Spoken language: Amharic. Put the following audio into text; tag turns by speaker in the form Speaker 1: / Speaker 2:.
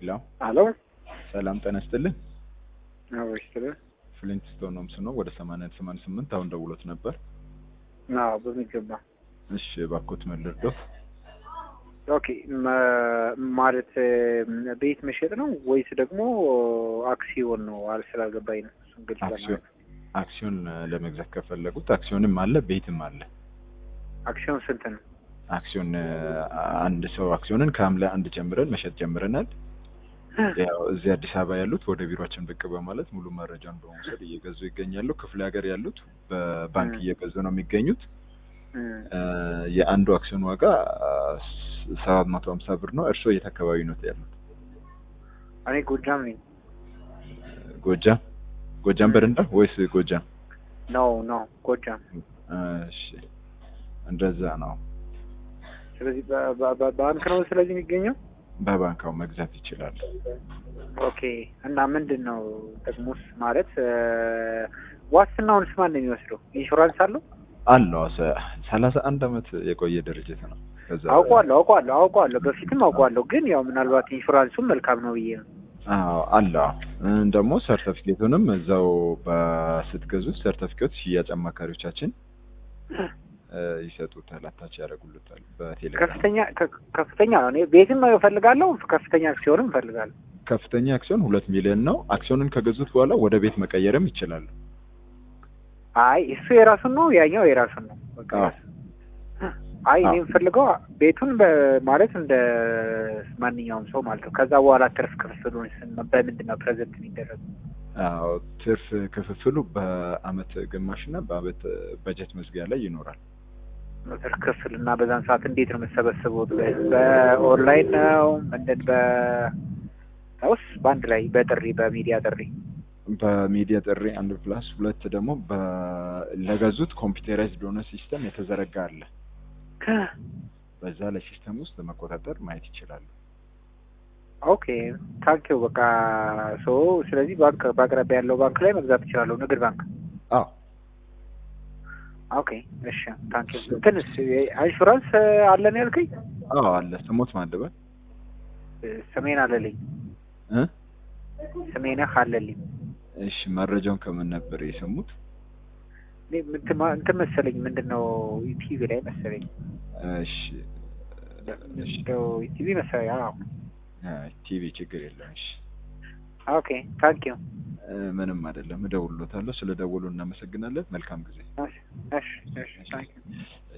Speaker 1: ሄሎ
Speaker 2: አሎ
Speaker 1: ሰላም ጤና ይስጥልኝ።
Speaker 2: አዎ ስለ
Speaker 1: ፍሊንት ስቶን ነው ምስኖ ወደ 80 88 አሁን ደውሎት ነበር።
Speaker 2: አዎ በሚገባ
Speaker 1: እሺ እባክዎት ምን ልርዶት?
Speaker 2: ኦኬ መ- ማለት ም፣ ቤት መሸጥ ነው ወይስ ደግሞ አክሲዮን ነው? አል ስላልገባኝ ነው። እሱን ግልጽ
Speaker 1: አክሲዮን
Speaker 2: ለማለት
Speaker 1: አክሲዮን እ፣ ለመግዛት ከፈለጉት አክሲዮንም አለ ቤትም አለ።
Speaker 2: አክሲዮን ስንት ነው?
Speaker 1: አክሲዮን እ፣ አንድ ሰው አክሲዮንን ከሐምሌ አንድ ጀምረን መሸጥ ጀምረናል። ያው እዚህ አዲስ አበባ ያሉት ወደ ቢሮአችን ብቅ በማለት ሙሉ መረጃን በመውሰድ እየገዙ ይገኛሉ። ክፍለ ሀገር ያሉት በባንክ
Speaker 2: እ።
Speaker 1: እየገዙ ነው የሚገኙት።
Speaker 2: እ፣
Speaker 1: እ፣ የአንዱ አክሲዮን ዋጋ ሰባት መቶ ሀምሳ ብር ነው። እርስዎ የት አካባቢ ነው ያሉት?
Speaker 2: እኔ ጎጃም ነኝ።
Speaker 1: ጎጃም ጎጃም በረንዳ ወይስ ጎጃም?
Speaker 2: ነው ነው ጎጃም።
Speaker 1: እሺ እንደዛ ነው።
Speaker 2: ስለዚህ በ- በ- በ- ባንክ ነው ስለዚህ የሚገኘው።
Speaker 1: በባንካው መግዛት ይችላል።
Speaker 2: ኦኬ እና ምንድን ነው ጥቅሙስ? ማለት እ፣ ዋስትናውንስ ማን ነው የሚወስደው? ኢንሹራንስ አለው?
Speaker 1: አለው ሰ- ሰላሳ አንድ አመት የቆየ ድርጅት ነው። ከዛ
Speaker 2: አውቀዋለሁ አውቀዋለሁ አውቀዋለሁ በፊትም አውቀዋለሁ፣ ግን ያው ምናልባት ኢንሹራንሱም መልካም ነው ብዬ ነው።
Speaker 1: አዎ አለው እ፣ ደግሞ ሰርተፊኬቱንም እዛው በስትገዙ ሰርተፊኬት ሽያጭ አማካሪዎቻችን እ፣ ይሰጡታል፣ አታች ያደርጉልታል በቴሌግራም።
Speaker 2: ከፍተኛ ከ- ከፍተኛ ነው። እኔ ቤትም እፈልጋለሁ፣ ከፍተኛ አክሲዮንም እፈልጋለሁ።
Speaker 1: ከፍተኛ አክሲዮን ሁለት ሚሊዮን ነው። አክሲዮንን ከገዙት በኋላ ወደ ቤት መቀየርም ይችላሉ።
Speaker 2: አይ እሱ የራሱን ነው፣ ያኛው የራሱን ነው። በቃ
Speaker 1: አዎ።
Speaker 2: ራሱ። አይ እኔ
Speaker 1: አዎ።
Speaker 2: የምፈልገው ቤቱን በ- ማለት እንደ ማንኛውም ሰው ማለት ነው። ከዛ በኋላ ትርፍ ክፍፍሉን ስን- በምንድን ነው ፕሬዘንት የሚደረገው?
Speaker 1: አዎ ትርፍ ክፍፍሉ በአመት ግማሽና በአመት በጀት መዝጊያ ላይ ይኖራል።
Speaker 2: ትርፍ ክፍል እና በዛን ሰዓት እንዴት ነው የምሰበስቡት? በኦንላይን ነው ምንድን በ ውስ በአንድ ላይ በጥሪ በሚዲያ ጥሪ
Speaker 1: በሚዲያ ጥሪ አንድ ፕላስ ሁለት ደግሞ በ- ለገዙት ኮምፒውተራይዝድ የሆነ ሲስተም የተዘረጋ አለ። በዛ ላይ ሲስተም ውስጥ መቆጣጠር ማየት ይችላሉ።
Speaker 2: ኦኬ ታንኪው በቃ ሶ ስለዚህ ባንክ በአቅራቢያ ያለው ባንክ ላይ መግዛት እችላለሁ ንግድ ባንክ
Speaker 1: አዎ
Speaker 2: ኦኬ እሺ ታንኪው እንትንስ ኢንሹራንስ አለን ያልከኝ
Speaker 1: አዎ አለ። ስሞት ማንደበል
Speaker 2: ስሜን አለልኝ
Speaker 1: እ
Speaker 2: ስሜነህ አለልኝ
Speaker 1: እሺ መረጃውን ከምን ነበር የሰሙት?
Speaker 2: እኔ እንትን ማ- እንትን መሰለኝ ምንድን ነው ቲቪ ላይ መሰለኝ
Speaker 1: እሺ እሺ
Speaker 2: እንደው ቲቪ መሰለኝ አዎ
Speaker 1: ቲቪ ችግር የለም። እሺ
Speaker 2: ኦኬ ታንኪው
Speaker 1: እ፣ ምንም አይደለም። እደውልሎታለሁ። ስለ ደወሉ እናመሰግናለን። መልካም ጊዜ።
Speaker 2: እሺ እሺ እሺ ታንኪው